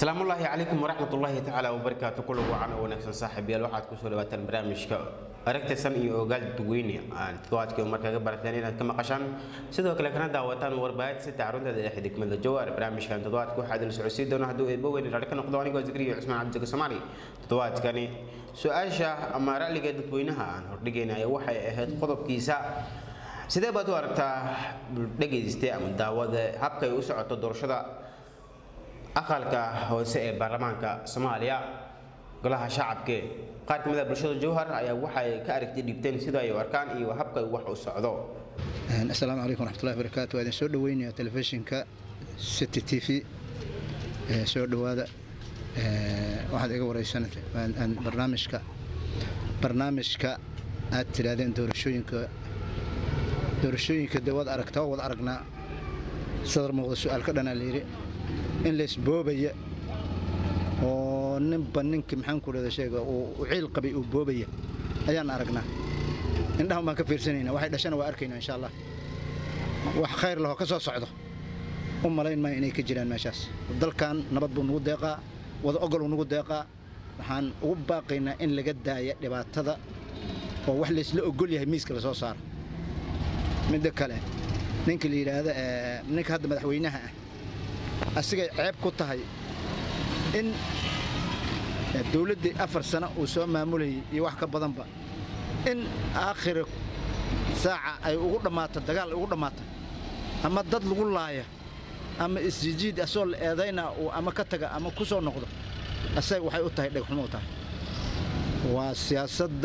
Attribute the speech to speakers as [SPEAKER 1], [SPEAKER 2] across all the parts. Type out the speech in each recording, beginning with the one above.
[SPEAKER 1] asalaamullaahi calaykum waraxmatullaahi tacaala wabarakaatu kulag wacan oo wanaagsan saaxiibayaal waxaad kusoo dhawaataan barnaamijka aragtaysan iyo ogaal dadweyne aan toddobaadkii mar kaga barateen inaad ka maqashaan sidoo kale kana daawataan warbaahinta sita xarunteeda ee xidhigmada jawaar barnaamijkan toddobaadka waxaa idil socodsiin doona hadduu eedbo weyn raalli ka noqdo anigoo zikriyo cusmaan cabdijaga soomaali toddobaadkani su-aasha ama ra'liga dadweynaha aan hordhigaynaya waxay ahayd qodobkiisa sidee baad u aragtaa dhegayste ama daawada habkay u socoto doorashada aqalka hoose ee baarlamaanka soomaaliya golaha shacabke qaar ka mid a bulshada jowhar ayaa waxay ka aragti dhiibteen sida ay u arkaan iyo habkay wax u socdo
[SPEAKER 2] asalaamu calaykum waraxmatullahi barakaatu waa idin soo dhaweynayaa telefishinka city t v soo dhowaada waxaad iga wareysan barnaamijka barnaamijka aad tidhaahdeen doorashooyinka doorashooyinka dee waad aragtaa wad aragnaa sadar muuqda su-aal ka dhanaa layidhi in laysboobaya oo ninba ninkii maxaanku dhada sheega uu ciil qabay uu boobaya ayaan aragnaa indhahan baan ka fiirsanayna waxay dhashana waa arkaynaa insha allah wax khayr lahoo ka soo socdo u malayn maayo inay ka jiraan meeshaas dalkan nabad buu nugu deeqaa wada ogoluu nugu deeqaa waxaan ugu baaqaynaa in laga daaya dhibaatada oo wax laysla ogol yahay miiska lasoo saaro midda kale ninka la yidhaahda ninka hadda madaxweynaha ah asigay ceeb ku tahay in dawladdii afar sano uu soo maamulayay iyo wax ka badanba in aakhiri saaca ay ugu dhammaato dagaal ay ugu dhammaato ama dad lagu laaya ama isjijiid asoo la eedayna uu ama ka taga ama ku soo noqdo asaga waxay u tahay dhegxumo u tahay waa siyaasadda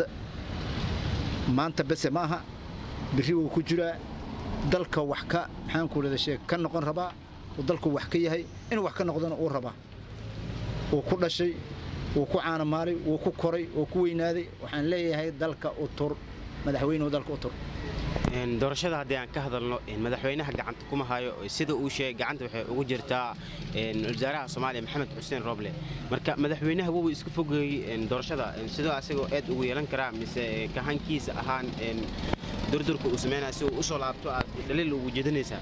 [SPEAKER 2] maanta bese ma aha birri wuu ku jiraa dalka wax ka maxaanku dhada sheeg ka noqon rabaa uu dalku wax ka yahay inuu wax ka noqdona uu rabaa wuu ku dhashay wuu ku caanamaalay wuu ku koray wuu ku weynaaday waxaan leeyahay dalka u tur madaxweynuhu dalka u tur
[SPEAKER 1] doorashada haddii aan ka hadalno madaxweynaha gacanta kuma hayo sida uu sheegay gacanta waxay ugu jirtaa wasaaraha soomaaliya maxamed xuseen rooble marka madaxweynaha wuuu iska fogeeyey doorashada sidoo asagoo eed ugu yeelan karaa mise kahankiisa ahaan durdurka uu sameynaya si uu u soo laabto aad dhaliil ugu jeedinaysaa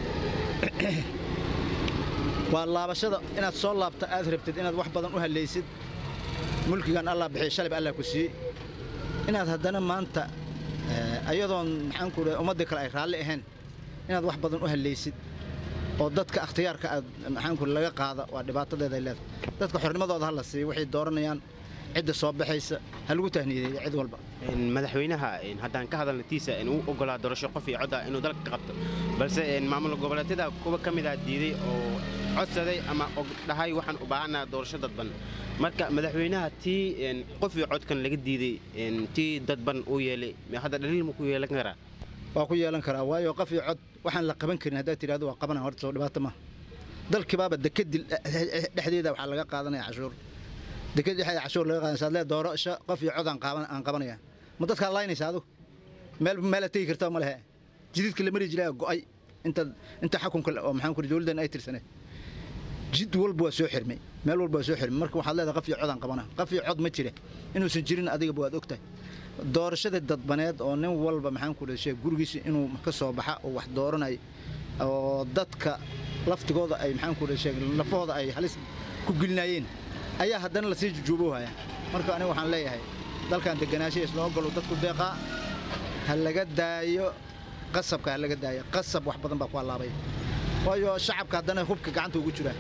[SPEAKER 2] waa laabashada inaad soo laabta aad rabtid inaad wax badan u hallaysid mulkigan allah bixiy shalib allah ku siiyey inaad haddana maanta ayadoon maxaanku dhaha ummaddii kale ay raalli ahayn inaad wax badan u hallaysid oo dadka akhtiyaarka aad maxaanku laga qaada waa dhibaatadeeday leedahay dadka xornimadooda ha la siiyo waxay dooranayaan cidda soo baxaysa ha lagu tahniideeyo cid walba
[SPEAKER 1] madaxweynaha haddaan ka hadalna tiisa uu ogolaa doorasho qof iyo codda inuu dalka ka qabto balse maamul goboleedyada kuwa ka mida diiday oo codsaday ama dhahay waxaan u baahannaha doorasho dadban marka madaxweynaha tii qof iyo codkan laga diiday tii dadban uu yeelay hadda dhaliil ma ku yeelan karaa
[SPEAKER 2] waa ku yeelan karaa waayo qof iyo cod waxaan la qaban karin haddaad tidhahdo waa qabanaya horta soo dhibaato maaha dalkibaaba dekadil dhexdeeda waxaa laga qaadanaya cashuur dekad dhexdeeda cashuur laga qaadanaya saad lee doorasho qof iyo cod aan qabanaya ma dadkaa laynaysa adigu meel meelaad tegi kartaa ma lehe jididka la mari jiraa go'ay inta inta xakunka oo maxaan ku dawladdan ay tirsaneed jid walba waa soo xirmay meel walba waa soo xirmay marka waxaad leedahay qof iyo cod aan qabana qof iyo cod ma jira inuusan jirin adigaba waad ogtahay doorashada dadbaneed oo nin walba maxaan ku dhashay gurigiisa inuu ka soo baxa oo wax dooranay oo dadka laftigooda ay maxaan ku dhashay lafahooda ay halis ku gelinaayeen ayaa haddana lasii jujuuboohaya marka aniga waxaan leeyahay dalkan deganaanshaha isla ogolo dadku deeqaa ha laga daayo qasabka ha laga daayo qasab wax badan baa ku hallaabay waayo shacabka haddana hubka gacanta ugu jiraa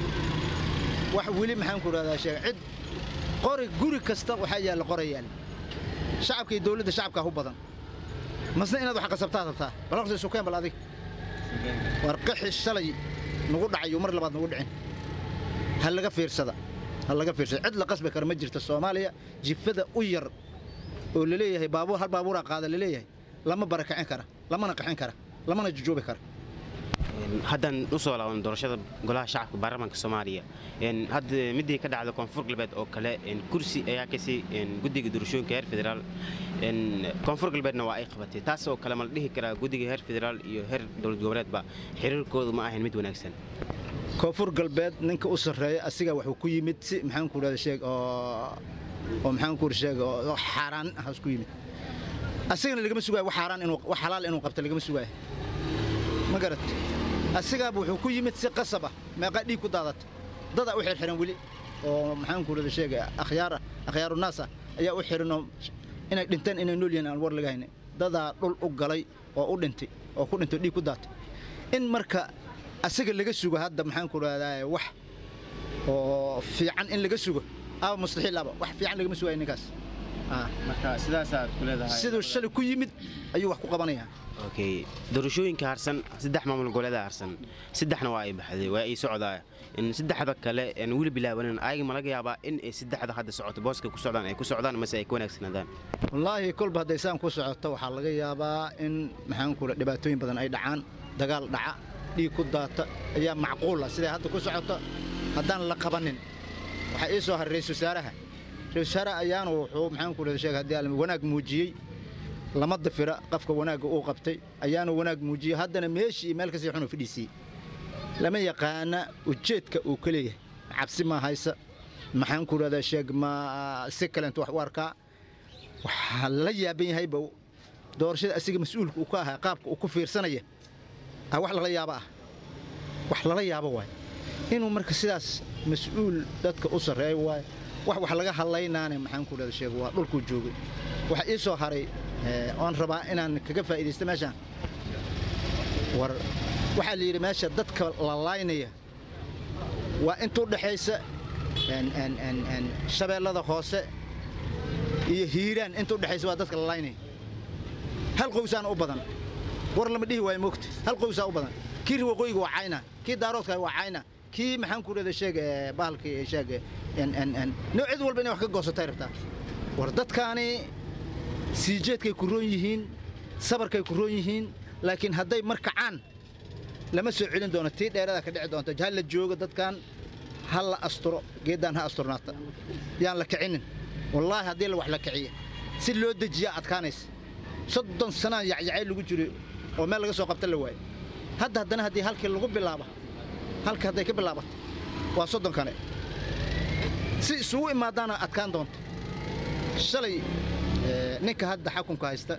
[SPEAKER 2] wax weli maxaan ku dhahdaa sheega cid qori guri kasta waxaa yaalla qoray yaal shacabka iyo dawladda shacabkaa hu badan masna inaad wax qasabtaa rabtaa bal horta isukeen bal adig war qixi shalay nagu dhacayo mar labaad nagu dhicin ha laga fiirsada ha laga fiirsada cid la qasbi kara ma jirta soomaaliya jifada u yar oo laleeyahay baabuur hal baabuuraa qaada laleeyahay lama barakicin kara lamana qaxin kara lamana jujuubi kara
[SPEAKER 1] haddaan u soo laaban doorashada golaha shacabka baarlamaanka soomaaliya hadda midii ka dhacda koonfur galbeed oo kale kursi ayaa kasii guddiga doorashooyinka heer federaal koonfur galbeedna waa ay qabatay taas oo kale ma la dhihi karaa guddiga heer federaal iyo heer dowlad goboleedba xiriirkoodu ma ahayn mid wanaagsan
[SPEAKER 2] koonfur galbeed ninka u sarreeya asigaa wuxuu ku yimid si maxaanku dhahda sheeg oo oo maxaanku sheeg oo xaaraan ah isku yimid asigana lagama sugaayo wax xaaraan inuu wax xalaal inuu qabto lagama sugaayo ma garat asigaaba wuxuu ku yimid si qasab ah meeqaa dhiig ku daadata dadaa u xirxiran weli oo maxaan ku rada sheega akhyaara akhyaaru naas ah ayaa u xiranoo inay dhinteen inay nool yihiin aan war laga haynin dadaa dhul u galay oo u dhintay oo ku dhintay dhiig ku daatay in marka asaga laga sugo hadda maxaan ku rahdaa wax oo fiican in laga sugo aba mustaxiil aba wax fiican lagama sugayo ninkaas Ah.
[SPEAKER 1] marka sidaasaad ku leedahay
[SPEAKER 2] siduu shalay ku yimid ayuu wax ku qabanayaa
[SPEAKER 1] okay doorashooyinka harsan saddex maamul goboleeda harsan saddexna waa ay baxday waa ay socdaa in saddexda kale aan weli bilaabanin ayaga ma laga yaabaa in ay saddexda hadda socoto booska ku socdaan ay ku socdaan mase ay ka wanaagsanaadaan
[SPEAKER 2] wallaahi kolba hadday saan ku socoto waxaa laga yaabaa in maxaan ku dhaha dhibaatooyin badan ay dhacaan dagaal dhaca dhiig ku daata ayaa macquul ah siday hadda ku socoto haddaan la qabanin waxaa ii soo haray ra-isul wasaaraha ra-isul wasaaraha ayaana wuxuu maxaan ku dhaha sheega haddii alla wanaag muujiyey lama dafira qofka wanaagga uu qabtay ayaana wanaag muujiyey haddana meeshii iyo meel kasii xunu fadhiisiyey lama yaqaana ujeedka uu ka leeyahay cabsi ma haysa maxaan ku rahdaa sheeg ma si kalenta wax u arkaa waxaa la yaaban yahayba doorashada asiga mas-uulka uu ka ahaa qaabka uu ku fiirsanaya ah wax lala yaabo ah wax lala yaabo waay inuu marka sidaas mas-uul dadka u sarreeyo waay wax wax laga hadlaynaane maxaan ku rahda sheeg waa dhulkuu joogay waxaa ii soo haray eh, oon rabaa inaan kaga faa'iidaysto meeshaan war waxaa la yidhi meesha dadka la laynaya waa inta u dhexaysa en- en- en- en shabeellada hoose iyo hiiraan inta u dhexaysa waa dadka la laynaya hal qowsaana u badan war lama dhihi waayo moogta hal qowsaa u badan kii waqooyiga waa cayna kii daaroodka waa cayna kii maxaan ku dhahda sheeg eh, bahalkii sheeg en- en- en nooc cid walba inay wax ka goosatay rabtaa war dadkaani siijeedkay ku roon yihiin sabarkay ku roon yihiin laakiin hadday mar kacaan lama soo celin doono tii dheerada ka dhici doonta ha la joogo dadkan ha la asturo geeddaan ha asturnaata yaan la kicinin wallaahi haddii la wax la kiciya si loo dejiyaa adkaanaysa soddon sanaan yacyacay lagu jiro oo meel laga soo qabta la waayo hadda haddana haddii halkii lagu bilaaba halka hadday ka bilaabato waa soddon kale si isugu imaadaana adkaan doonta shalay eh, ninka hadda xakunka haysta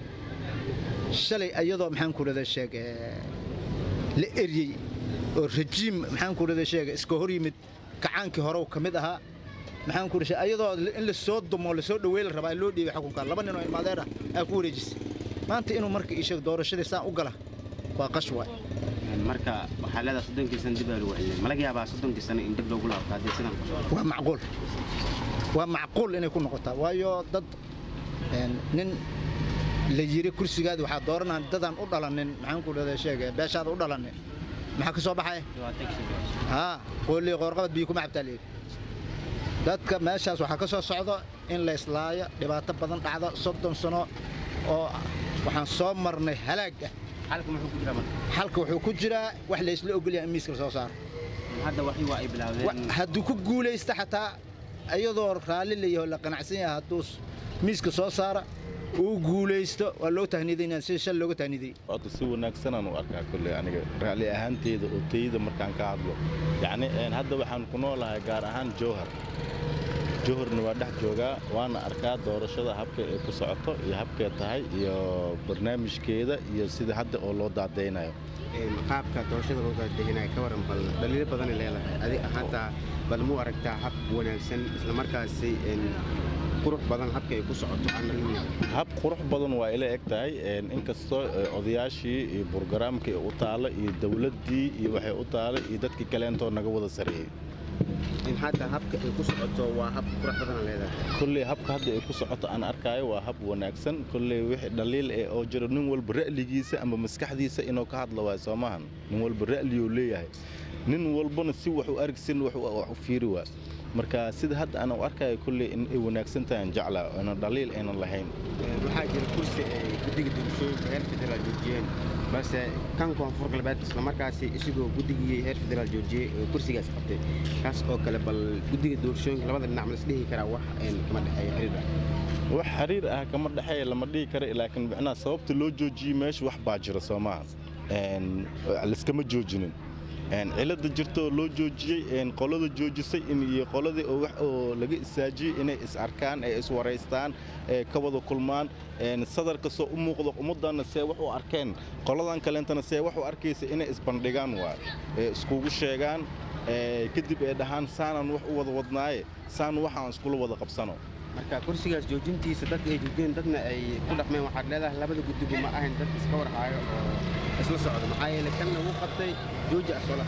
[SPEAKER 2] shalay iyadoo maxaan ku rada sheeg eh, la eryey oo rajiim maxaan ku rada sheeg iska hor yimid kacaankii hore ka mid ahaa maxaan ku rada iyadoo in la soo dumo la soo dhaweey la rabaa in loo dhiibay xukunka laba nin oo ilmaadeer ah aa ku wareejisay maanta inuu marka ii sheeg doorashadii saan u gala waa qash waay
[SPEAKER 1] marka waxaa leedahay soddonkii sano dib aa lagu celiyay ma laga yaabaa soddonkii sano in dib loogu laabto haddii sidan ku socdo
[SPEAKER 2] waa macquul waa macquul inay ku noqotaa waayo dad een, nin la yiri kursigaadi waxaa dooranaa dadaan u dhalanin maxaan ku dhahda sheege beeshaada u dhalanin maxaa ka soo baxaya haa qoolii qoorqabad biyo kuma cabtaa layidhi dadka meeshaas waxaa ka soo socdo in la islaaya dhibaato badan dhacda soddon sano oo waxaan soo marnay halaag ah
[SPEAKER 1] xalka muxuu ku jiraa marka
[SPEAKER 2] xalka wuxuu ku jiraa wax la isla ogolyahay in miiska la soo saaro
[SPEAKER 1] hadda waxii waa ay
[SPEAKER 2] Wa-
[SPEAKER 1] bilaawdeen
[SPEAKER 2] hadduu ku guulaysta xataa iyadoo raalli layaho la qanacsan yahay hadduu s- miiska soo saara uu guulaysto waa loo tahniidaynaa sida shal looga tahniidayey
[SPEAKER 3] horta si wanaagsanaan u arkaa kolley aniga raalli ahaanteeda oo tayada markaan ka hadlo yacni een, hadda waxaan ku noolahay gaar ahaan jowhar jowharna waa dhex joogaa waana arkaa doorashada habka ay ku socoto iyo habkay tahay iyo barnaamijkeeda iyo sida hadda oo loo daadaynayo
[SPEAKER 1] qaabka doorashada loo daadejinaya ka waran bal dhaliilo badan ay leedahay adi ahaantaa bal muu aragtaa hab wanaagsan isla markaasi een, qurux badan habka ay ku socoto aan dhalin
[SPEAKER 3] hab qurux badan waa ila eg tahay een, inkastoo eh, odayaashii iyo burgaraamkii u taala iyo dawladdii iyo waxay u taala iyo dadkii kaleentoo naga wada sareeyey
[SPEAKER 1] in hadda habka ay ku socoto waa hab qurux badan leedahay
[SPEAKER 3] kolley habka hadda ay ku socoto aan arkaayo waa hab wanaagsan kolley wixii dhaliil eh oo jiro nin walba ra'ligiisa ama maskaxdiisa inuu ka hadlo waayo soo maahan nin walba ra'liyuu leeyahay nin walbana si wax u argsin wax u- wax u fiiri waa marka sida hadda aan u arkayo kolley in ay wanaagsan tahay aan jeclaa oona dhaliil aynan lahayn
[SPEAKER 1] Een, waxaa jira kursi ay guddiga doorashooyinka heer federaal joojiyeen balse kan koonfur galbeed isla markaasi isagoo guddigii heer federaal joojiyey oo kursigaas qabtay kaas oo kale bal guddiga doorashooyinka labada dhinac ma la isdhihi karaa wax een, kama dhexeeya xiriir ah
[SPEAKER 3] wax xiriir ah kama dhexeeya lama dhihi kara laakiin micnaha sababta loo joojiyey meesha wax baa jira soo maaha Een, layskama joojinin cilada jirtoo loo joojiyey qolada joojisay iyo qoladii oo wax oo laga isaajiyey inay is arkaan ee iswaraystaan ee ka wada kulmaan sadar kastoo u muuqdo ummaddanna see wax u arkeen qoladan kaleentana see wax u arkaysa inay isbandhigaan waay ee iskugu sheegaan kadib ay dhahaan saanaan wax u wada wadnaaye saan waxaan iskula wada qabsano
[SPEAKER 1] marka kursigaas joojintiisa dadka ay joojiyeen dadna ay ku dhaqmeen waxaad leedahay labada guddigu ma ahayn dad iska warhaayo oo isla socdo maxaa yeele kan lagu qabtay jooji asoola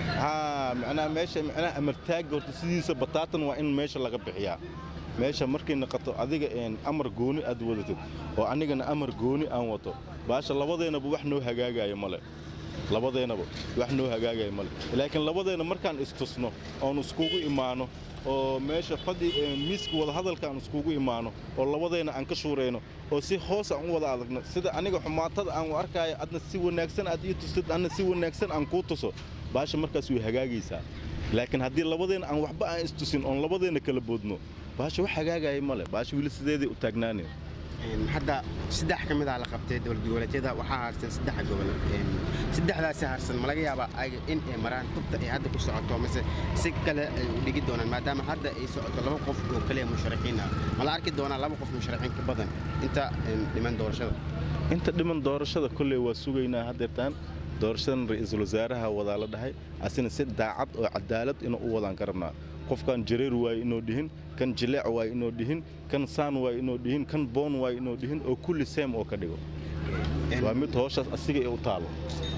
[SPEAKER 3] haa macnaha meesha macnaha amartaagga horta sidiisa bataatan waa in meesha laga bixiyaa meesha markay naqato adiga amar gooni aad wadatid oo anigana amar gooni aan wato baasha labadeennaba wax noo hagaagaayo male labadeennaba wax noo hagaagaya male laakiin labadeenna markaan istusno oon iskugu imaano oo meesha fadhi miiska wadahadalka aan iskugu imaano oo labadeenna aan ka shuurayno oo si hoos aan u wada adagno sida aniga xumaatada aan u arkaayo adna si wanaagsan aad ii tustid adna si wanaagsan aan kuu tuso baasha markaas way hagaagaysaa laakiin haddii labadeenna aan waxba aan istusin oon labadeenna kala boodno baasha wax hagaagaya male baasha weli sideeday u taagnaaneen
[SPEAKER 1] hadda saddex ka mid ah la qabtay dowlad goboleedyada waxaa harsan saddex gobol saddexdaasi harsan ma laga yaabaa ayaga in ay maraan tubta ay hadda ku socoto mise si kale ay u dhigi doonaan maadaama hadda ay socoto laba qof oo kaliya musharaxiin ah ma la arki doonaa laba qof musharaxiin ka badan inta dhiman doorashada
[SPEAKER 3] inta dhiman doorashada kolley waa sugaynaa haddeertaan doorashadan ra'iisul wasaaraha wadaa la dhahay asina si daacad oo cadaalad inuu u wadaan ka rabnaa qofkan jareer waaye inoo dhihin kan jileec waaye inoo dhihin kan saan waaye inoo dhihin kan boon waaye inoo dhihin oo kulli seem oo ka dhigo waa mid hooshaas asiga ee u taalo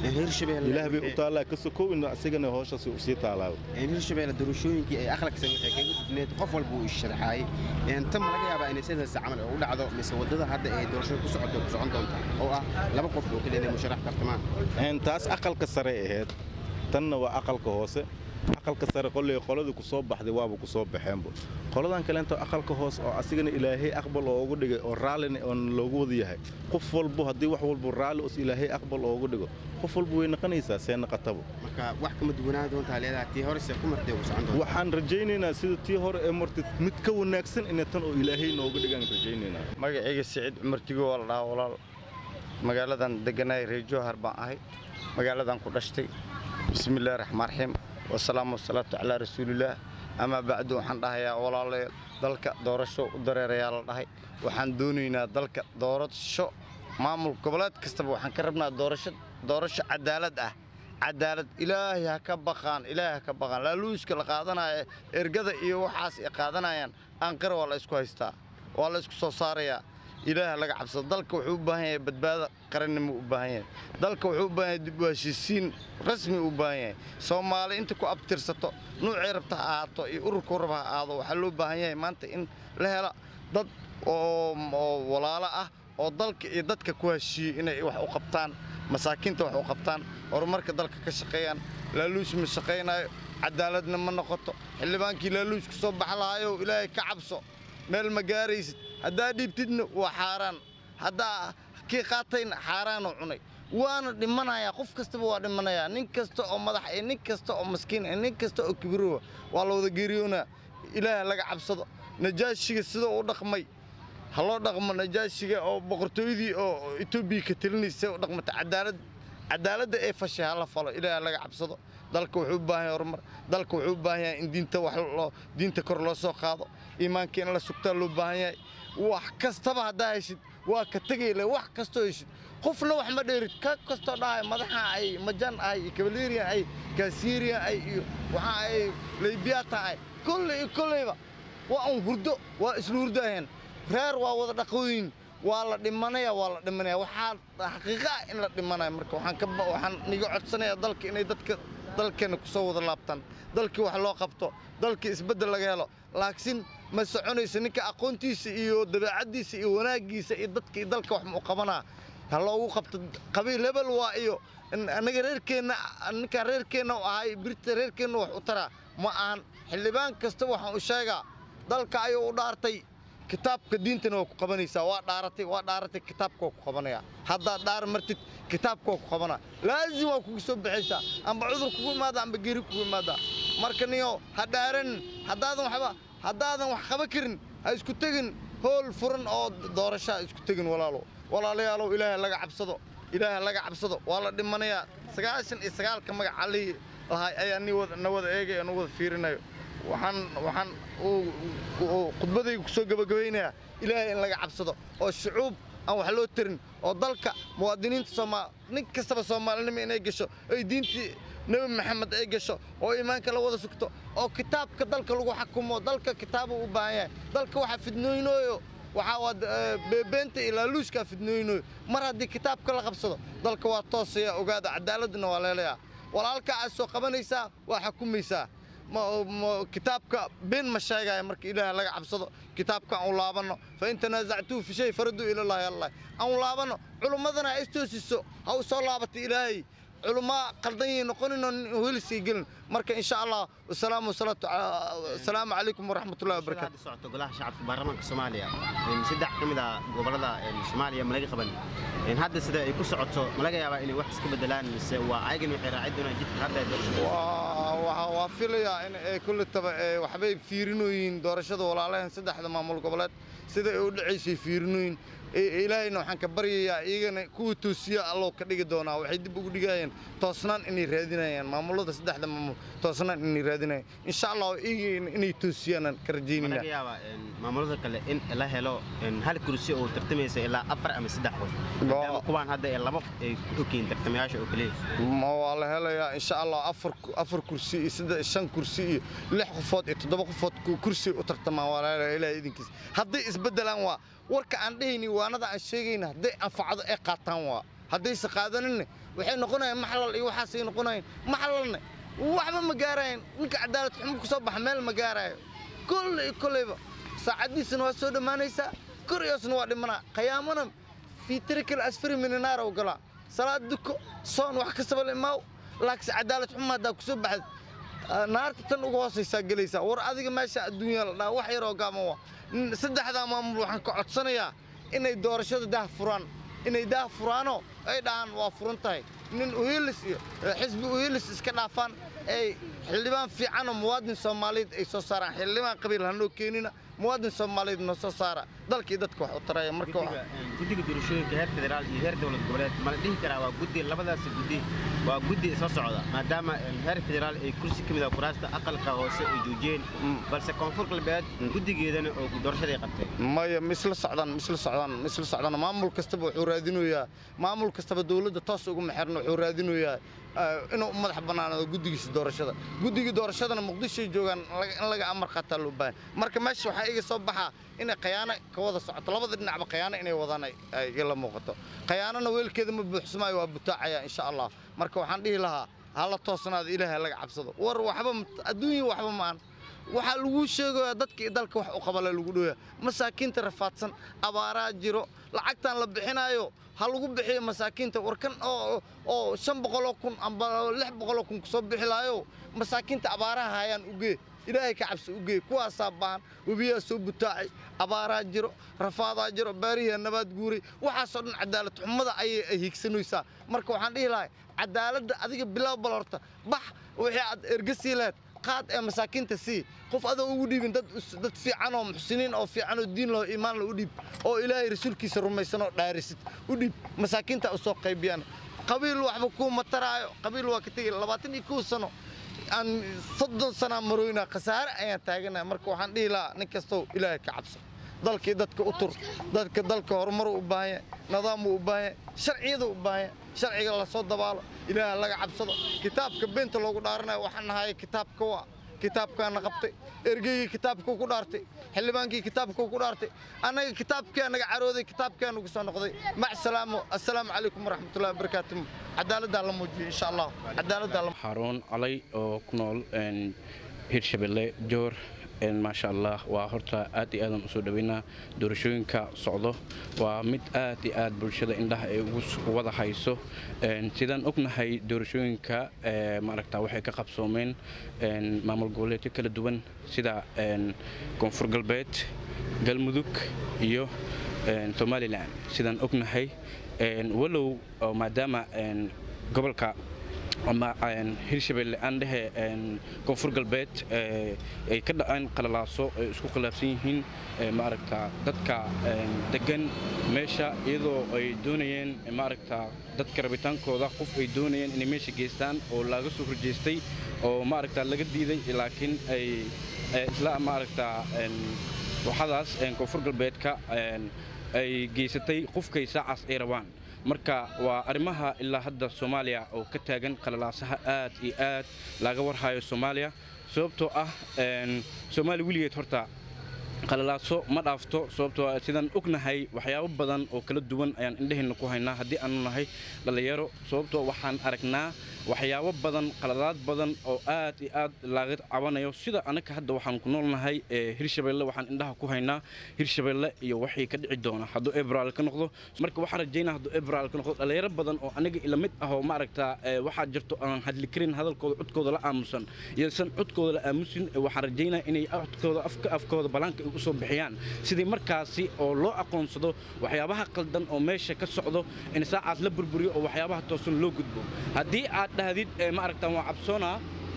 [SPEAKER 3] ilaah bay u taallaa ka sokow in asigana hooshaas u sii taalaa
[SPEAKER 1] hirshabeelle doorashooyinkii ay akhlaqsan waxay kaga gudneed qof walba uu isharaxaayey tan ma laga yaabaa inay sidaas camal u dhacdo mise waddada hadda ay doorashada ku socoto ku socon doonta oo ah laba qof oo kaliya inay musharax tartamaan
[SPEAKER 3] taas aqalka sare ahayd tanna waa aqalka hoose aqalka sare qolley qoladii ku soo baxday waaba ku soo baxeenba qoladan kaleento aqalka hoos oo asigana ilaahay aqbal oogu dhigay oo raallina oon loogu wada yahay qof walbo haddii wax walbo raalli os ilaahay aqbal oogu dhigo qof walba way naqanaysaa see naqataba
[SPEAKER 1] marka wax kama duwanaa doontaa leedahay tii hore see ku martay ku socon doonta
[SPEAKER 3] waxaan rajaynaynaa sida tii hore ee martay mid ka wanaagsan inay tan oo ilaahay nooga dhigaan rajaynaynaa
[SPEAKER 4] magacayga siciid cumar tigo waa la dhahaa walaal magaaladan degganahay reer jowhar baan ahay magaaladan ku dhashtay bismillahi raxmaan raxiim wasalaamu wasalaatu calaa rasuulillaah amaa bacdu waxaan dhahayaa walaalayaal dalka doorasho u dareerayaa la dhahay waxaan doonaynaa dalka doorasho maamul goboleed kastaba waxaan ka rabnaa doorasho doorasho cadaalad ah cadaalad ilaahay ha ka baqaan ilaahay ha ka baqaan laaluuska la qaadanaya ergada iyo waxaas ay qaadanayaan aanqara waa la isku haystaa waa la isku soo saarayaa ilaaha laga cabsado dalka wuxuu u baahan yahay badbaado qarannimo u baahan yahay dalka wuxuu u baahan yahay dib u heshiisiin rasmi u baahan yahay soomaali inta ku abtirsato nuucay rabta ha ahaato iyo ururkuu raba ha ahaado waxaa loo baahan yahay maanta in la helo dad oo walaalo ah oo dalka iyo dadka ku heshiiyey inay wax u qabtaan masaakiinta wax u qabtaan horumarka dalka ka shaqeeyaan laaluush ma shaqaynaayo cadaaladna ma noqoto xildhibaankii laaluush ku soo bax lahayow ilaahay ka cabso meel ma gaaraysid haddaa dhiibtidna waa xaaraan haddaa kii qaatayna xaaraanuu cunay waana dhimanayaa qof kastaba waa dhimanayaa nin kasta oo madax iyo nin kasta oo maskiin iyo nin kasta oo kibirowa waa la wada geeriyoonaa ilaah laga cabsado najaashiga sida uu dhaqmay ha loo dhaqmo najaashiga oo boqortooydii oo etoobiya ka telinaysa u dhaqmata cadaalad cadaaladda ee fashay ha la falo ilaah laga cabsado dalka wuxuu u baahan yahay horumar dalka wuxuu u baahan yahay in diinta wax loo diinta kor loo soo qaado iimaanka in la sugtaa loo baahan yahay wax kastaba haddaa heshid waa ka tegayle wax kastoo heshid qofna wax ma dheerid ka kastoo dhahay madaxa ay majan ay iyo kabalerian ay kaasirian ay iyo waxa ay leybiyaata ay kolley iyo kolleyba waa un hurdo waa isla hurdaaheen reer waa wada dhaqooyin waa la dhimanaya waa la dhimanaya waxaa xaqiiqa ah in la dhimanaya marka waxaan ka waxaan niga codsanayaa dalka inay dadka dalkeenna ku soo wada laabtaan dalkii wax loo qabto dalkii isbeddel laga helo laakiin ma soconayso ninka aqoontiisa iyo dabeecaddiisa iyo wanaaggiisa iyo dadka iyo dalka wax mu qabanaa ha loogu qabto qabiil hebel waa iyo annaga reerkeenna ninkaan reerkeenna u ahay birta reerkeenna wax u taraa ma ahan xildhibaan kasta waxaan u sheegaa dalka ayuu u dhaartay kitaabka diintana waa ku qabanaysaa waa dhaaratay waa dhaaratay kitaabka waa ku qabanaya haddaad dhaar martid kitaabka waa ku qabanaa laazim waa kugu soo baxaysaa amba cudur kugu imaada amba geri kugu imaada marka niyo ha dhaaran haddaadan waxba haddaadan wax qaban karin ha isku tegin hool furan oo doorasho ha isku tegin walaalo walaalayaalow ilaahay laga cabsado ilaahay laga cabsado waa la dhimanayaa sagaashan iyo sagaalka magac allihii lahay ayaa ni wada na wada eegaya na wada fiirinayo waxaan waxaan uu- uu- khudbadayga ku soo gabagabaynayaa ilaahay in laga cabsado oo shucuub aan wax loo tarin oo dalka muwaadiniinta soomaal nin kastaba soomaalinimo inay gasho ay diintii nebi maxamed ay gasho oo iimaanka la wada sugto oo kitaabka dalka lagu xakumo dalka kitaabuu u baahan yahay dalka waxa fidnooynooyo waxaa waa eh, beebeenta iyo laaluushkaa fidnooynooyo mar haddii kitaabka la qabsado dalka waa toosaya ogaada cadaaladuna waa leelayaa walaalka aad soo qabanaysaa waa xukumaysaa ma- ma- kitaabka been ma sheegaya marka ilaah laga cabsado kitaabka aan u laabanno fa in tanaasactuu fi shay faraduu ilallaahi allah aan u laabanno culummadana ha istoosiso ha u soo laabatay ilaahay culumaa qaldan yihiin noqonino heliskay gelin marka insha allah wasalaamu wasalaatu calaa- asalaamu calaykum waraxmatullahi wabarakaatu
[SPEAKER 1] hadda socoto golaha shacabka baarlamaanka soomaaliya een saddex ka mid ah gobolada een soomaaliya ma laga qaban een hadda sida ay ku socoto ma laga yaabaa inay wax iska bedelaan mise waa ayagan waxay raaci doonaan jidka hadda ay doorashada
[SPEAKER 4] waa waa- waa filayaa in ay kulletaba ee waxbay fiirinooyiin doorashada walaalahan saddexda maamul goboleed sida ay u dhacaysay fiirinooyin I- ilaahayna waxaan ka baryayaa iyagana kuwa toosiya alloo ka dhigi doonaa waxay dib ugu dhigayaan toosnaan inay raadinayaan maamulada saddexda maamul toosnaan inay raadinayaan insha allah iyagana inay toosiyaanaan ka
[SPEAKER 1] ma
[SPEAKER 4] rajaynayna
[SPEAKER 1] laga yaabaa een maamulada kale in la helo een hal kursi oo tartamaysa ilaa afar ama saddex qof maadaama kuwaan hadda ee laba ay ku ogyihiin tartamayaasha oo keliya
[SPEAKER 4] ma waa la helayaa insha allah afar afar kursi iyo saddex shan kursi iyo lix qofood iyo toddoba qofood ku- kursi u tartamaan waa la helayaa ilaahay idinkiisa hadday isbeddelaan waa warka aan dhehayni waanada aan sheegayna hadday anfacdo ay qaataan waa haddayse qaadaninne waxay noqonayaan maxlal iyo waxaasay noqonayaan maxlalne waxba ma gaarayan ninka cadaalad xumo ku soo baxa meel ma gaarayo kolley kolleyba saacaddiisana waa soo dhammaanaysaa koryoosna waa dhimanaa qiyaamana fii tarikal asfari minanaar oo galaa salaad duko soon wax kastaba la imaaw laakiinse cadaalad xumo haddaa ku soo baxda naarta tan uga hoosaysaa gelaysaa war adiga meesha adduunya la dhaha wax yaroo gaaban waa N- saddexdaa maamul waxaan ka codsanayaa inay doorashada daah furaan inay daah furaanoo ay dhahaan waa furan tahay nin uhilis iyo eh, xisbi uhilis iska dhaafaan ay xildhibaan fiicanoo muwaadin soomaaliyeed ay soo saaraan xildhibaan qabiil hanoo keenina muwaadin soomaaliyeed noo soo saara dalkii dadka wax u taraya marka
[SPEAKER 1] guddiga een, guddiga doorashooyinka heer federaal iyo heer dowlad goboleed ma la dhihi karaa waa guddi labadaasi guddi waa guddi isla socda maadaama een, heer federaal ay kursi ka mid ah kuraasta aqalka hoose ay joojiyeen balse koonfur galbeed guddigeedana oo doorashada ay qabtay
[SPEAKER 4] maya misla socdaan misla socdaan misla socdaan maamul kastaba wuxuu raadinayaa maamul kastaba dawladda toos ugu maxirna wuxuu raadinayaa eh, inuu madax bannaanaado guddigiisa doorashada guddigii doorashadana muqdishoy joogaan laga- in laga amar qaataa loo baahan marka meesha waxaa iga soo baxaa inay khayaano ka wada socoto labada dhinacba khayaano inay wadaan ay- ay igala muuqato khayaanona weelkeeda ma buuxsamaayo waa butaacaya insha allah marka waxaan dhihi lahaa hala toosnaado ilaahay laga cabsado war waxba ma- adduunya waxba maan waxaa lagu sheegayaa dadka iyo dalka wax u qabala lagu dhooya masaakiinta rafaadsan abaaraa jiro lacagtan la bixinaayo ha lagu bixiyo masaakiinta warkan oo oo shan boqoloo kun amba lix boqoloo kun kusoo bixi laayo masaakiinta abaaraha hayaan ugee ilaahay ka cabsi ugee kuwaasaa baahan webiyaa soo butaacay abaaraa jiro rafaadaa jiro baariyaa nabaad guuray waxaasoo dhan cadaalad xumada ayay ay hiigsanaysaa marka waxaan dhihi lahay cadaaladda adiga bilow bal horta bax wixii aad ergasii lahayd qaad ee masaakiinta sii qof adoo ugu dhiibin dad us- dad fiican oo muxsiniin oo fiican oo diin loo iimaan loo u dhiib oo ilaahay rasuulkiisa rumaysan oo dhaarisid u dhiib masaakiinta u soo qaybiyaan qabiil waxba kuu mataraayo qabiil waa ka tegi labaatan iyo kow sano aan soddon sanaa marooynaa khasaare ayaan taaganaya marka waxaan dhihi lahaa nin kastow ilaahay ka cabso dalkii dadka u tur dadka dalka horumar u baahan yahay nidaamuu u baahan yahay sharciyada u baahan yahay sharciga lasoo dabaalo ilaaha laga cabsado kitaabka beenta loogu dhaaranayo waxaan nahay kitaabka waa kitaabkaana qabtay ergeygii kitaabkuu ku dhaartay xildhibaankii kitaabkuu ku dhaartay annaga kitaabkaa naga carooday kitaabkaa nagu soo noqday mac salaamo assalaamu calaykum waraxmatullahi wabarakaatu cadaaladdaa la muujiyo insha allah cadaaladdaa la
[SPEAKER 5] xarun calay oo ku nool een, hirshabelle joor een, maasha allah waa horta aad iyo aadan usoo dhaweynaa doorashooyinka socdo waa mid aad iyo aad bulshada indhaha ay ugu s- wada hayso Een, sidaan ognahay doorashooyinka ee, maaragta waxay ka qabsoomeen een, maamul goboleedyo kala duwan sida een, koonfur galbeed galmudug iyo een, somalilan sidaan ognahay een, walow oo maadaama een, gobolka ama hirshabelle aan dhehe koonfur galbeed ay ka dhaceen qalalaaso ay isku khilaafsan yihiin maaragta dadka degan meesha iyadoo ay doonayeen maaragta dadka rabitaankooda qof ay doonayeen inay meesha geystaan oo laga soo horjeestay oo maaragta laga diiday laakiin ay isla maaragta waxadaas koonfur galbeedka ay geysatay qofkay saacaas ay rabaan marka waa arrimaha ilaa hadda soomaaliya oo ka taagan qalalaasaha aad iyo aad laga warhayo soomaaliya sababtoo ah soomaaliya weligeed horta qalalaaso ma dhaafto sababtoo sidaan ognahay waxyaabo badan oo kala duwan ayaan indhaheenna ku haynaa haddii aanu nahay dhallinyaro sababtoo waxaan aragnaa waxyaabo badan qaladaad badan oo aad iyo aad laga cabanayo sida anaka hadda waxaan ku noolnahay hirshabelle waxaan indhaha ku haynaa hirshabelle iyo waxii ka dhici doona hadduu ebraal ka noqdo marka waxaan rajaynaa hadduu ebraal ka noqdo dhallinyaro badan oo aniga ila mid ah oo maaragta waxaa jirto aan hadli karin hadalkooda codkooda la aamusan iyosan codkooda la aamusin waxaan rajaynaa inay codkooda afka afkooda balaanka ay usoo bixiyaan sidii markaasi oo loo aqoonsado waxyaabaha qaldan oo meesha ka socdo in saacaas la burburiyo oo waxyaabaha toosan loo gudbo haddii aad dhahdid maaragtaan waa cabsoonaa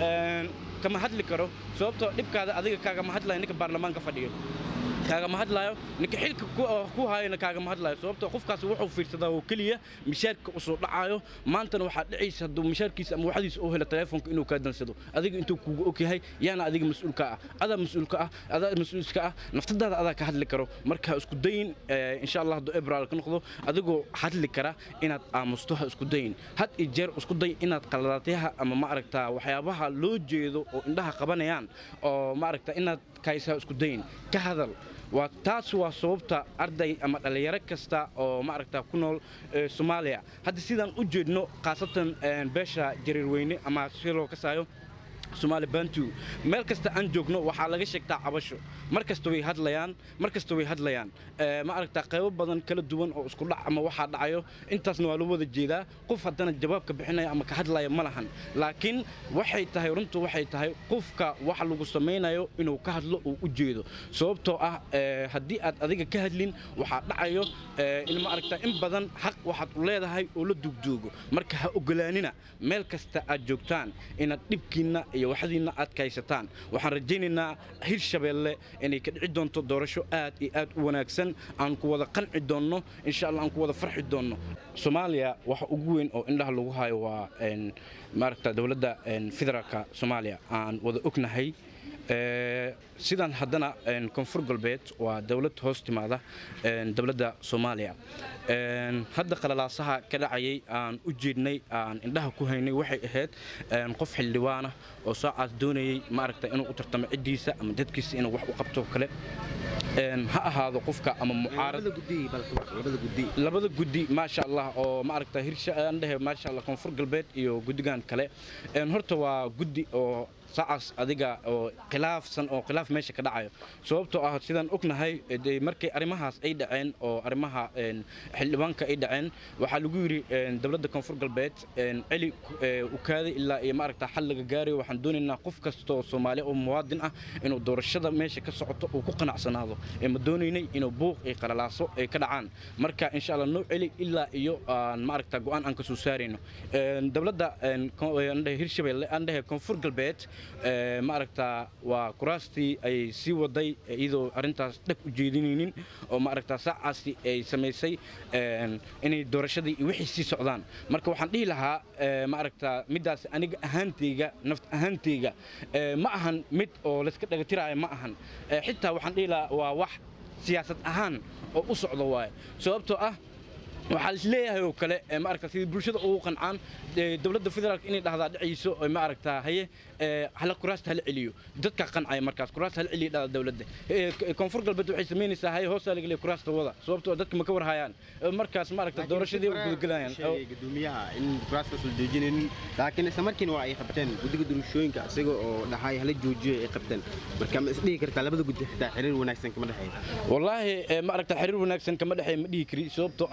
[SPEAKER 5] kama hadli karo sababtoo dhibkaada adiga kaagama hadlayo ninka baarlamaanka fadhiyo kaagama hadlaayo ninka xilka ku haayona kaagama hadlaayo sababtoo qofkaas wuxuu fiirsadaa oo keliya mishaarka usoo dhacaayo maantana waxaa dhicaysa hadduu mishaarkiisa ama waxdiisa uu helo telefoonka inuu kaa dansado adiga intuu kugu og yahay yaana adiga mas-uulka ah adaa mas-uulka ah adaa mas-uulka ah naftadaada adaa ka hadli karo marka isku dayin insha allah hadduu ebraal ka noqdo adigoo hadli kara inaad aamusto ha isku dayin had iyo jeer isku day inaad qaladaatyaha ama maaragta waxyaabaha loo jeedo oo indhaha qabanayaan oo maaragta inaad kaysaa isku dayin ka hadal waa taas waa sababta arday ama dhallinyaro kasta oo maaragta ku nool soomaaliya hadda sidaan u jeedno khaasatan beesha jariirweyne ama si loo kasaayo somaali bantu meel kasta aan joogno waxaa laga sheegtaa cabasho mar kasta way hadlayaan mar kasta way hadlayaan ma aragtaa qaybo badan kala duwan oo isku dhac ama waxaa dhacayo intaasna waa loo wada jeedaa qof haddana jawaabka bixinaya ama ka hadlaya ma lahan laakiin waxay tahay runtu waxay tahay qofka wax lagu samaynayo inuu ka hadlo uu u jeedo sababtoo ah haddii aad adiga ka hadlin waxaa dhacayo in ma aragtaa in badan xaq waxaad u leedahay oo la duugduugo marka ha ogolaanina meel kasta aad joogtaan inaad dhibkiinna iyo waxdiinna aad kaysataan waxaan rajaynaynaa hirshabeelle inay ka dhici doonto doorasho aad iyo aad u wanaagsan aan ku wada qanci doonno insha allah aan ku wada farxi doonno soomaaliya waxa ugu weyn oo indhaha lagu hayo waa maaragta dowladda federaalka soomaaliya aan wada ognahay sidan haddana koonfur galbeed waa dowlad hoos timaada dowladda soomaaliya hadda qalalaasaha ka dhacayay aan u jeednay aan indhaha ku haynay waxay ahayd qof xildhibaana oo saacaas doonayay maaragta inuu u tartamo ciddiisa ama dadkiisa inuu wax u qabto kale ha ahaado qofka ama mucaarad labada guddi maasha allah oo maaragta hirshaandhehe maasha allah koonfur galbeed iyo guddigan kale horta waa guddi oo saacaas adiga oo khilaafsan oo khilaaf meesha ka dhacayo sababtoo ah sidaan ognahay markay arrimahaas ay dhaceen oo arrimaha xildhibaanka ay dhaceen waxaa lagu yidhi dowladda koonfur galbeed celi ukaaday ilaa iyo maaragta xal laga gaarayo waxaan doonaynaa qof kasta oo soomaali oo muwaadin ah inuu doorashada meesha ka socoto uu ku qanacsanaado ma doonaynay inuu buuq iyo qalalaaso ay ka dhacaan marka insha allah noo celi ilaa iyo maaragta go-aan aan ka soo saarayno dowladda hirshabelle aan dhehe koonfur galbeed maaragta waa kuraastii ay sii waday iyadoo arrintaas dheg u jeedinaynin oo maaragta saacaasi ay samaysay inay doorashadii iyo wixii sii socdaan marka waxaan dhihi lahaa maaragta middaas aniga ahaantayga naft ahaantayga ma ahan mid oo layska dhagatiraayo ma ahan xitaa waxaan dhihi lahaa waa wax siyaasad ahaan oo u socda waaye sababtoo ah waxaa isleeyahay oo kale maaragta sidii bulshada ugu qancaan dowladda federaalka inay dhahdaa dhacayso maaragta haye hala kuraasta hala celiyo dadka qancaya markaas kuraasta hala celiyo dhada dowladda koonfur galbeed waxay samaynaysaa haye hoosaa laga leeya kuraasta wada sababtoo dadka ma ka warhayaan markaas maaragta doorashadii u gudagalayaan
[SPEAKER 6] gudoomiyaha in kuraastaas la joojinaynin laakiin isla markiina waa ay qabteen guddiga doorashooyinka isaga oo dhahay hala joojiyo ay qabteen marka ma isdhihi kartaa labada guddi xitaa xiriir wanaagsan kama dhexeeyo
[SPEAKER 5] wallaahi maaragta xiriir wanaagsan kama dhexeeya ma dhihi kari sababtoo ah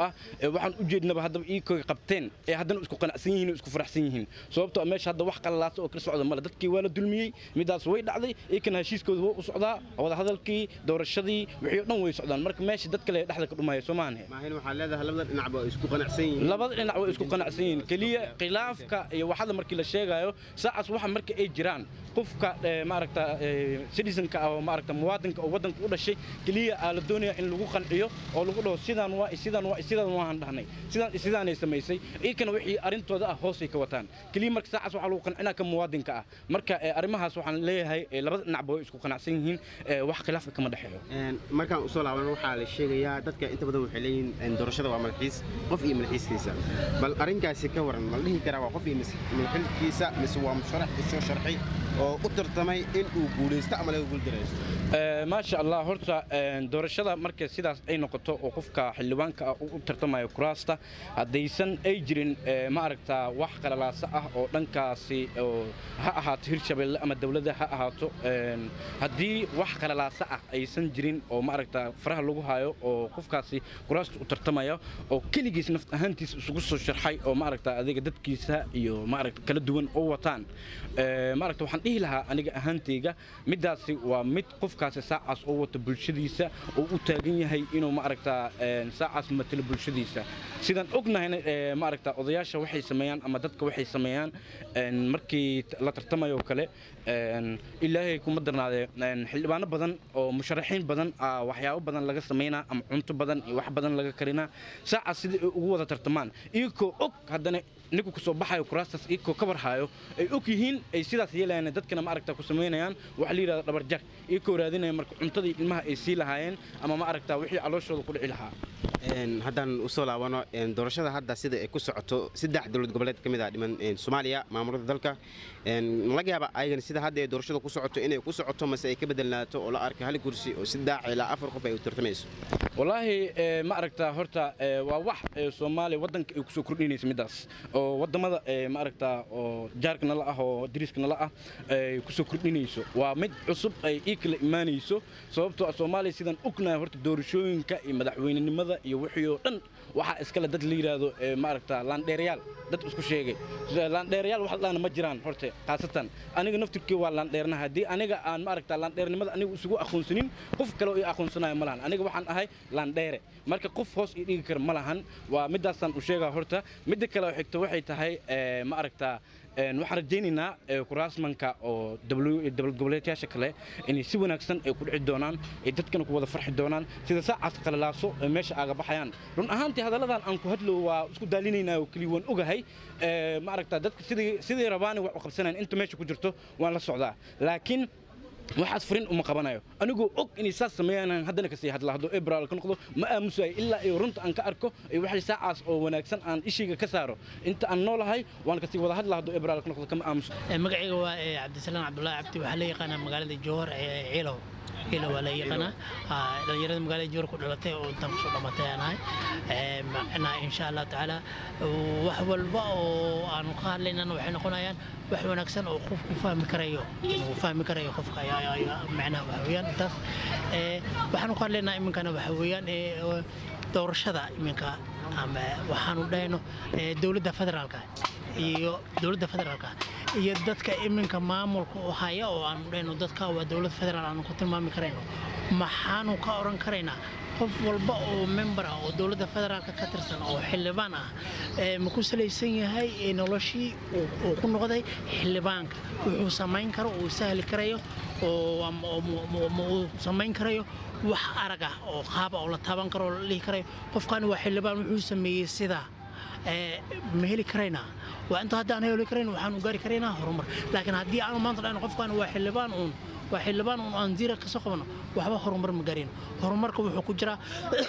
[SPEAKER 5] ee waxaan u jeednaba haddaba iikoy qabteen ee haddana isku qanacsan yihiin oo isku faraxsan yihiin sababtoo ah meesha hadda wax qalalaasa oo kala socda male dadkii waa la dulmiyey midaas way dhacday iyakana heshiiskooda waa u socdaa wadahadalkii doorashadii wixii oo dhan way socdaan marka meesha dad kale dhexda ka dhumaya soo maahan
[SPEAKER 6] maahin waxaa leedahay labada dhinacba ay isku qanacsan yihiin
[SPEAKER 5] labada dhinac way isku qanacsan yihiin keliya khilaafka iyo waxada markii la sheegayo saacaas waxa marka ay jiraan qofka eh, maaragta eh, citizenka ah oo maaragta muwaadinka oo waddanka u dhashay keliya aa la doonaya in lagu qanciyo oo lagu dhaho sidaan waa iyo sidaan waa iyo sidaan waan dhahnay sidaan iyo sidaanay samaysay iyakana wixii arrintooda ah hoosay ka wataan keliya marka saacaas waxaa lagu qancinaa ka muwaadinka ah marka eh, arrimahaas waxaan leeyahay eh, labada dhinacba way isku qanacsan yihiin eh, wax khilaafka kama dhexeeyo
[SPEAKER 6] Een, markaan usoo laabano waxaa la sheegayaa dadka inta badan waxay leeyihiin een, doorashada waa madaxiis qof iyo madaxiiskiisa bal arrinkaasi ka waran ma la dhihi karaa waa qof iyo mis- madaxiiskiisa mise waa musharax isoo sharxay oo u tartamay in uu guulaysto ama laga guuldaraysto
[SPEAKER 5] Eh, maasha allah horta een, doorashada marka sidaas ay noqoto oo qofka xildhibaanka ah uu u tartamayo kuraasta haddaysan ay jirin eh, ma aragtaa wax qalalaasa ah oo dhankaasi oo ha ahaato hirshabelle ama dowladda ha ahaato een, haddii wax qalalaasa ah aysan jirin oo ma aragtaa faraha lagu hayo oo qofkaasi kuraasta u tartamaya oo keligiis naf ahaantiisa isugu soo sharxay oo ma aragtaa adiga dadkiisa iyo ma aragta kala duwan oo wataan Eh, ma aragta waxaan dhihi lahaa aniga ahaantayga middaasi waa mid qofkaasi saacaas oo wata bulshadiisa oo u taagan yahay inuu ma aragtaa een, saacaas matalo bulshadiisa sidaan ognahayna eh, ma aragtaa odayaasha waxay sameeyaan ama dadka waxay sameeyaan een, markii t- la tartamayo kale een, ilaahay kuma darnaadee een, xildhibaano badan oo musharaxiin badan ah, waxyaabo badan laga sameynaa ama cunto badan iyo wax badan laga karinaa saacaas sidai ay ugu wada tartamaan iyagoo og haddana ninku kusoo baxayo kuraastaas iyagoo ka warhaayo ay og yihiin ay sidaas yeelayaan dadkana ma aragtaa ku samaynayaan waxa la yidhahda dhabarjar iyagoo raadinaya marka cuntadii ilmaha ay sii lahaayeen ama ma aragtaa wixii calooshooda ku dhici lahaa
[SPEAKER 6] Een, haddaan usoo laabano een, doorashada hadda sida ay ku socoto saddex dowlad goboleed ka mid ah dhiman een, soomaaliya maamulada dalka een, ma laga yaaba ayagana sida hadda ay doorashada ku socoto inay ku socoto mase ay ka bedelnaato oo la arka hal kursi oo saddex ilaa afar qof ay u tartamayso
[SPEAKER 5] wallaahi eh, ma aragtaa horta eh, waa wax eh, soomaaliya waddanka ay kusoo kordhinaysa middaas oo waddamada eh, ma aragtaa oo jaarka nala ah oo dariska nala ah ay kusoo kordhinayso waa mid cusub ay ii kala imaanayso sababtoo ah soomaaliya sidaan ognahay horta doorashooyinka iyo madaxweynenimada iyo wixii oo dhan waxaa iskale dad la yidhaahdo eh, ma aragtaa laandheerayaal dad isku sheegay laandheerayaal wax laana ma jiraan horte khaasatan aniga naftirkii waa laandheernaha haddii aniga aan ma aragtaa laandheernimada aniga isugu aqoonsanin qof kale oo ii aqoonsanayo ma lahan aniga waxaan ahay laandheere marka qof hoos ii dhigi kara ma lahan waa midaasaan u sheegaa horta midda kale oo xigta waxay tahay eh, ma aragtaa een, waxaan rajaynaynaa eh, kuraasmanka oo W- dowlad goboleedyaasha kale inay si wanaagsan ay ku dhici doonaan ay dadkana ku wada farxi doonaan sida saacaas qalalaaso ee meesha aaga baxayaan run ahaantii hadalladan aan ku hadlo waa isku daalinaynaa oo keliya waan ogahay eh, ma aragtaa dadka sidii sidii rabaani wax u qabsanayn inta meesha ku jirto waan la socdaa laakiin waxaas furin uma qabanayo anigoo og inay saas sameeyaan haddana kasii hadla hadduu ebraal ka noqdo ma aamusayo ilaa iyo runta aan ka arko iyo waxay saacaas oo wanaagsan aan ishayga ka saaro inta aan noolahay waan kasii wada hadla hadduu ebraal ka noqdo kama aamuso
[SPEAKER 7] magacayga waa eh, cabdisalaam cabdullaahi cabdi waxaa la yaqaanaa magaalada jowhar ee ciilow ciilow waa la yaqaanaa Ah, dhalinyarada magaalada jowhar ku dhalatay oo intaan kusoo dhamatay aan ahay Eh, macnaa insha allah tacaala wax walba oo aanu ka hadlaynana waxay noqonayaan wax wanaagsan oo qofku fahmi karayo inuu fahmi karayo qofka ayaa- ayaa- ayaa macnaha waxa weeyaan intaas Eh, waxaanu ka hadlaynaa iminkana waxa weeyaan eh, oo doorashada iminka ama waxaanu dhahayno eh, dowladda federaalka iyo dowladda federaalka iyo dadka iminka maamulka u haya oo aanu dhahayno dadka waa dowlad federaal aanu ku tilmaami karayno maxaanu ka odhan karaynaa qof walba oo member ah oo dowladda federaalka ka tirsan oo xildhibaan ah ee ma ku salaysan yahay ee noloshii uu- uu ku noqday xildhibaanka wuxuu samayn karo uu sahli karayo oo ama- oo mu- mu- mu- uu samayn karayo wax arag ah oo qaaba oo la taaban karo oo la dhihi karayo qofkani waa xildhibaan wuxuu sameeyey sidaa ee, ma heli karaynaa waa inta haddaan heli karayn waxaanu gaari karaynaa horumar laakiin haddii aanu maanta dhahno qofkan waa xildhibaan uun waa xildhibaan uun aan zira kasoo qabano waxba horumar ma gaarayno horumarka wuxuu ku jiraa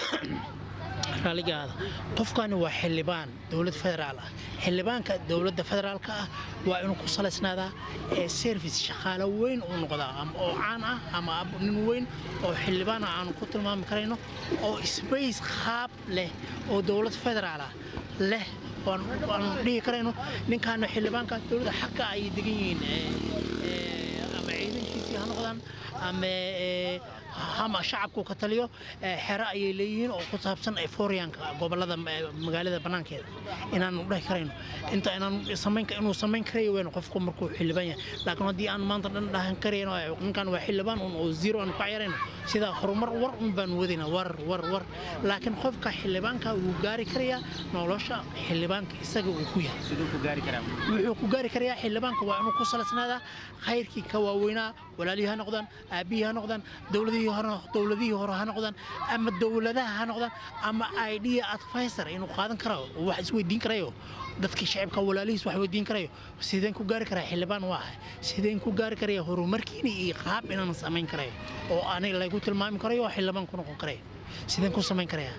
[SPEAKER 7] raaligaada qofkani waa xildhibaan dowlad federaal ah xildhibaanka dowladda federaalka ah waa inuu ku salaysnaadaa ee service shaqaale weyn uu noqdaa ama oo caan ah ama ab- nin weyn oo xildhibaan ah aanu ku tilmaami karayno oo space qaab leh oo dowlad federaal ah leh waan waan dhihi karayno ninkaana xildhibaanka dowladda xagga ay degan yihiin ee, ee, ama ciidankiisii ha noqdaan ama ee, ama shacabku ka taliyo ee, xero ayay leeyihiin oo ku saabsan efooriyanka gobolada eh, magaalada bannaankeeda inaanu dhahi karayno inta inaan samayn inuu samayn karayo weyn qofku markuu xildhibaan yahay laakiin haddii aan maanta dhan dhahan karayno ee, ninkan waa xildhibaan un oo zero aan ku cayarayno sida horumar war un baan wadayna war war war laakiin qofka xildhibaanka wuu gaari karayaa nolosha xildhibaanka isaga uu ku yahay
[SPEAKER 6] siduu ku gaari karaa
[SPEAKER 7] wuxuu ku gaari karayaa xildhibaanka waa inuu ku salaysnaadaa khayrkii ka waaweynaa walaalihii ha noqdaan aabbihii ha noqdaan dowladihii hore dowladihii hore ha noqdaan ama dowladaha ha noqdaan ama idea advisor inuu qaadan karayo oo wax isweydiin karayo dadkii shacibka walaalihiis wax weydiin karayo sideen ku gaari karaa xildhibaan waa ahay sideen ku gaari karaya horumarkiina iyo qaab inaan samayn karayo oo aanay laygu tilmaami karayo oo xildhibaan ku noqon karayo sideen ku samayn karayaa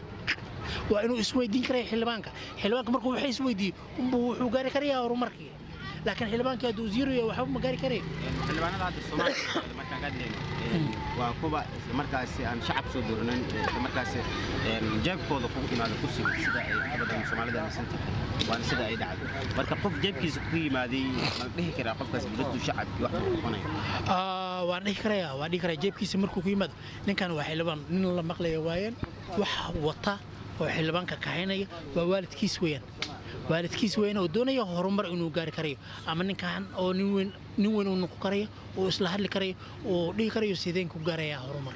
[SPEAKER 7] waa inuu isweydiin karaya xildhibaanka xildhibaanka markuu wax isweydiiyo unbuu wuxuu gaari karayaa horumarkii laakiin xildhibaankii hadduu zero yahay waxba ma gaari karayo
[SPEAKER 6] xildhibaanada hadda soomaaliya markaan ka hadlayno waa kuwa isla markaasi aan shacab soo dooranin isla markaasi jeebkooda kugu imaado kursiga sida ay inta badan soomaalida aaminsan tahay waana sida ay dhacdo marka qof jeebkiisa ku yimaaday ma dhihi karaa qofkaas dadku shacabkii wax buu noqonaya
[SPEAKER 7] Ah, waan dhihi karayaa waan dhihi karayaa jeebkiisa markuu ku yimaado ninkan waa xildhibaan nin la maqlaya waayeen wax wata oo xildhibaanka kaxaynaya waa waalidkiis weeyaan waalidkiis weeyaan oo doonaya horumar inuu gaari karayo ama ninkan oo nin weyn nin weyn uu noqon karayo oo isla hadli karayo oo dhihi karayo sideen ku gaarayaa horumar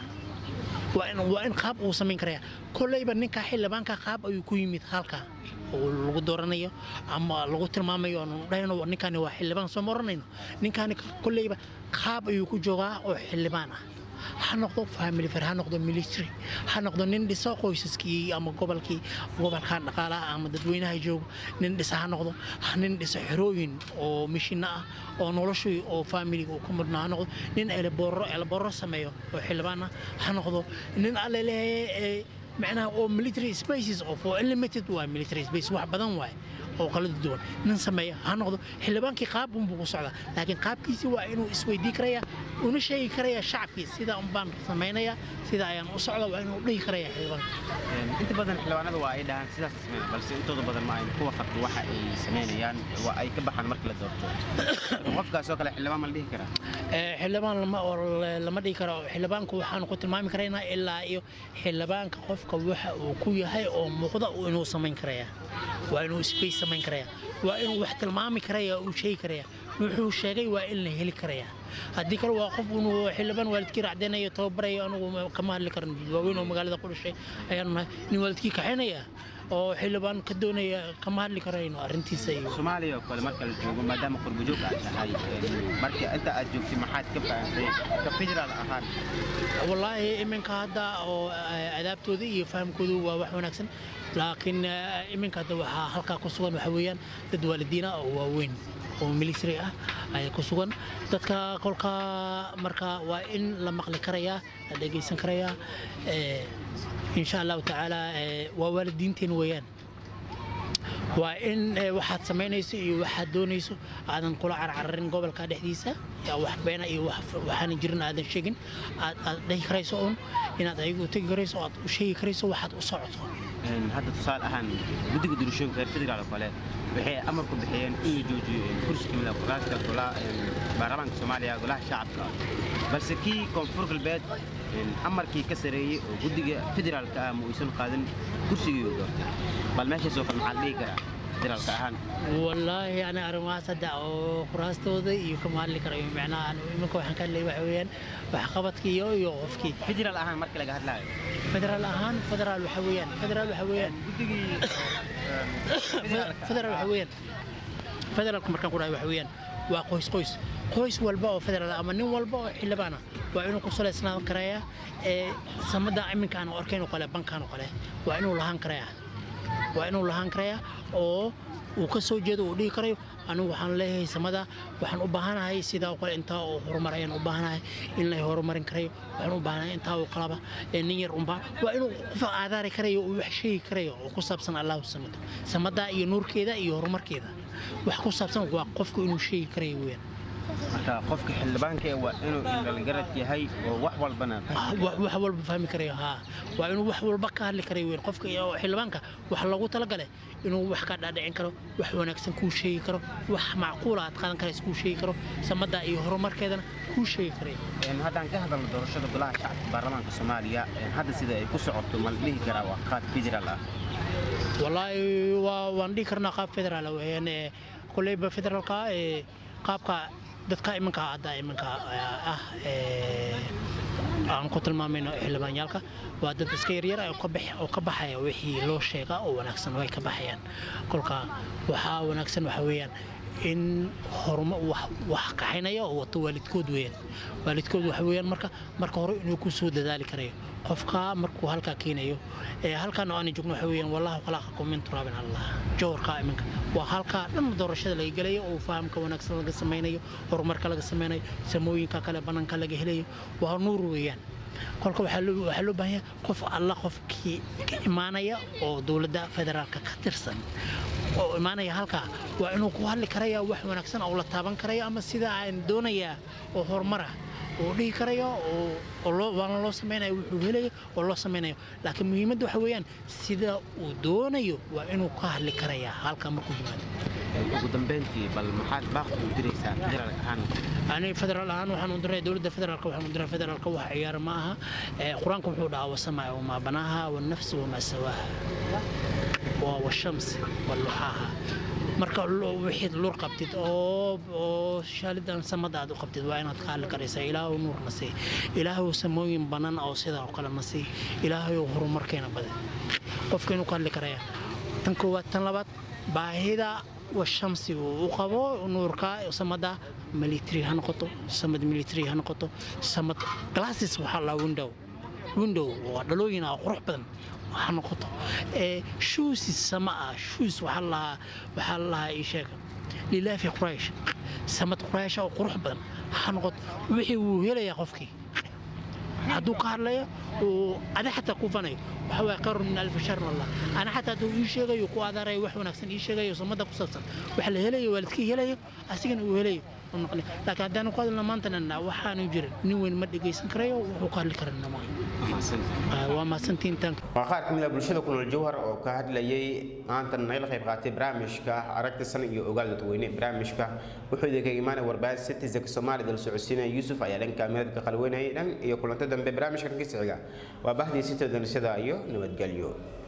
[SPEAKER 7] waa in waa in qaab uu samayn karaya kolleyba ninka xildhibaanka qaab ayuu ku yimid halka oo lagu dooranayo ama lagu tilmaamayo aanu dhahayno ninkani waa xildhibaan soo ma oranayno ninkani kolleyba qaab ayuu ku joogaa oo xildhibaan ah ha noqdo family fair ha noqdo military ha noqdo nin dhiso qoysaskii ama gobolkii gobolkan dhaqaalaha ama dadweynaha joogo nin dhisa ha noqdo nin dhiso xerooyin oo mishina ah oo noloshii oo familiga uu ku mudnaa ha noqdo nin elebooro elebooro sameeyo oo xildhibaan ah ha noqdo nin alle leeyahay macnaha oo military spaces of oo unlimited waa military space wax badan waaye oo kala duwan nin sameeya ha noqdo xildhibaankii qaab unbuu ku socdaa laakiin qaabkiisii waa inuu isweydii karaya una sheegi karaya shacabkii sida unbaan samaynaya sida ayaan u socda waa inuu dhihi karaya xildhibaanka
[SPEAKER 6] inta badan xildhibaanada waa ay dhahaan sidaas sameyn balse intooda badan ma ayn kuwa qabto waxa ay sameynayaan waa ay ka baxaan marka la doorto qofkaas oo kale xildhibaan ma la dhihi karaa
[SPEAKER 7] Ee, xildhibaan lama oo lama dhihi karo xildhibaanku waxaanu ku tilmaami karaynaa ilaa iyo xildhibaanka qofka waxa uu ku yahay oo muuqda uu inuu samayn karaya waa inuu space samayn karaya waa inuu wax tilmaami karaya uu sheegi karaya wuxuu sheegay waa in la heli karaya haddii kale waa qof inuu xildhibaan waalidkii racdeynayo tababarayo anugu kama hadli karan waaweyn oo magaalada ku dhashay ayaanu nahay nin waalidkii kaxaynaya oo xildhibaan ka doonaya kama hadli karayno arrintiisa iyo
[SPEAKER 6] soomaaliya oo kale marka la joogo maadaama qurbajoog aad tahay marka inta aad joogtay maxaad ka fahamtay ka federaal ahaan
[SPEAKER 7] wallaahi iminka hadda oo eh, adaabtooda iyo fahamkoodu waa wax wanaagsan laakiin eh, iminka hadda waxaa halkaa ku sugan waxa weeyaan dad waalidiin ah oo waaweyn oo military ah ayaa ku sugan dadka kolka marka waa in la maqli karayaa la dhegaysan karayaa eh, insha allahu tacaala eh, waa waalidiinteen weeyaan waa in eh, waxaad samaynayso iyo waxaad doonayso aadan kula carcararin gobolka dhexdiisa yaa wax beena iyo wax- waxaanan jirin aadan sheegin aad aad dhihi karayso un inaad ayagu tegi karayso oo aad u sheegi karayso waxaad u socoto
[SPEAKER 6] Een, hadda tusaale ahaan guddiga doorashooyinka reer federaal oo kale waxay amar ku bixiyeen in la joojiyo een, kursi kamid ah kuraasta golaha een, baarlamaanka soomaaliya golaha shacabka balse kii koonfur galbeed een, amarkii ka sareeyey oo guddiga federaalka ah ma uysan qaadin kursigii uu doortay bal meeshaas oo kale maxaa la dhihi karaa federaalka ahaan
[SPEAKER 7] wallaahi ani arrimahaas hadda oo kuraastooda iyo kama hadli karayo macnaha anu iminka waxaan ka hadlay waxa weeyaan waxqabadkii iyo iyo qofkii
[SPEAKER 6] federaal ahaan marka laga hadlaayo
[SPEAKER 7] federaal ahaan federaal waxa weeyaan federaal waxa weeyaan
[SPEAKER 6] guddigii
[SPEAKER 7] federaal waxa weeyaan federaalku markaan ku dhahay waxa weeyaan waa qoys qoys qoys walba oo federaal ah ama nin walba oo xildhibaan ah waa inuu ku salaysnaan karaya ee samada iminka aan arkayn oo kale bankaan oo kale waa inuu lahaan karaya waa inuu lahaan karaya oo uu ka soo jeedo uu dhihi karayo anigu waxaan leeyahay samada waxaan u baahanahay sidaa oo kale intaa oo horumar ayaan u baahanahay in la horumarin karayo waxaan u baahanahay intaa oo kalaba ee nin yar unbaa waa inuu qof aadaari karayo uu wax sheegi karayo oo ku saabsan allahu samado samada iyo nuurkeeda iyo horumarkeeda wax ku saabsan waa qofku inuu sheegi karayo weeyaan
[SPEAKER 6] marka qofka xildhibaanka ee waa inuu indhalgarad yahay oo wax walbana
[SPEAKER 7] wax wax walba fahmi karayo haa waa inuu wax walba ka hadli karayo weyn qofka iyo xildhibaanka wax loogu talagale inuu wax ka dhaadhicin karo wax wanaagsan kuu sheegi karo wax macquula aad qaadan karaysa kuu sheegi karo samada iyo horumarkeedana kuu sheegi karayo
[SPEAKER 6] Een, haddaan ka hadalno doorashada golaha shacabka baarlamaanka soomaaliya een, hadda sida ay ku socoto ma la dhihi karaa waa qaad federaal ah
[SPEAKER 7] wallaahi waa waan dhihi karnaa qaab federaal weeyaan ee koleyba federaalka ee qaabka dadka iminka hadda iminka ah ee aan ku tilmaamayno xildhibaanyaalka waa dad iska yaryar oo ka bax oo ka baxaya wixii loo sheega oo wanaagsan way ka baxayaan kolka waxaa wanaagsan waxa weeyaan in horuma wax wax kaxaynaya oo wato waalidkood weeyaan waalidkood waxa weeyaan marka marka hore inuu ku soo dadaali karayo qofka markuu halkaa keenayo ee halkaan oo aan joogno waxa weeyaan wallahu khalaqakum min turaabin allah jawrka iminka waa halkaa dhan doorashada laga gelayo oo fahamka wanaagsan laga samaynayo horumarka laga samaynayo samooyinka kale bannaanka laga helayo waa nuur weeyaan kolka waxaa loo waxaa loo baahan yahay qof alla qofkii ka imaanaya oo dowladda federaalka ka tirsan oo imaanaya halkaa waa inuu ku hadli karaya wax wanaagsan oo la taaban karaya ama sida aan doonayaa oo horumar ah oo dhihi karayo oo oo loo waana loo samaynayo wuxuu helayo oo loo samaynayo laakiin muhiimadda waxa weeyaan sida uu doonayo waa inuu ka hadli karayaa halkaa markuu yimaado
[SPEAKER 6] Een, ugu dambeyntii bal maxaad baaqi u diraysaa federaalk ahaan
[SPEAKER 7] ani federaal ahaan waxaan u diray dowladda federaalka waxaan u diray federaalka wax ciyaar ma aha Ee, qur-aanka wuxuu dhahaa wasamaa wamaa banaaha wanafsi wamaa sawaaha waa washamsi waluxaaha marka lo- wixii lur qabtid oo oo shaalidan samada aad u qabtid waa inaad ka hadli karaysaa ilaahu nuur na sii ilaahu samooyin banan oo sidaa oo kale na sii ilaahu horumarkeena badan qofka inuu ka hadli karaya tan koowaad tan labaad baahida washamsi uu u qabo nuurka samada military ha noqoto samad military ha noqoto samad glasses waxaa la window window waa dhalooyin ah oo qurux badan ha noqoto ee shoesis sama ah shoes waxaa lahaa waxaa lahaa ii sheega lilaafi quraysh samad quraysh oo qurux badan ha noqoto wixii wuu helayaa qofkii hadduu ka hadlayo uu ada xataa ku fanayo waxa waye qarun min alfi sharin allah ana xataa hadduu ii sheegayo ku aadaarayo wax wanaagsan ii sheegayo samada ku saabsan waxa la helayo waalidkii helayo asigana uu helayo uu noqonay laakiin haddaanu ku hadalna maantana waxaanu jirin nin weyn ma dhegaysan karayo wuxuu ka hadli karana ma waa mahadsantiin tanka
[SPEAKER 1] waa qaar ka mid ah bulshada ku nool jawhar oo ka hadlayay maantan nagala qayb qaatay barnaamijka aragta san iyo ogaal dadweyne barnaamijka wuxuu idinka imaanay warbaahin citizenka soomaalida la socodsiinaya yuusuf ayaa dhanka midadka qalweynayay dhan iyo kulanto dambe barnaamijka dhankiisa xiga waa bahdii sitoodanishada iyo nabadgelyo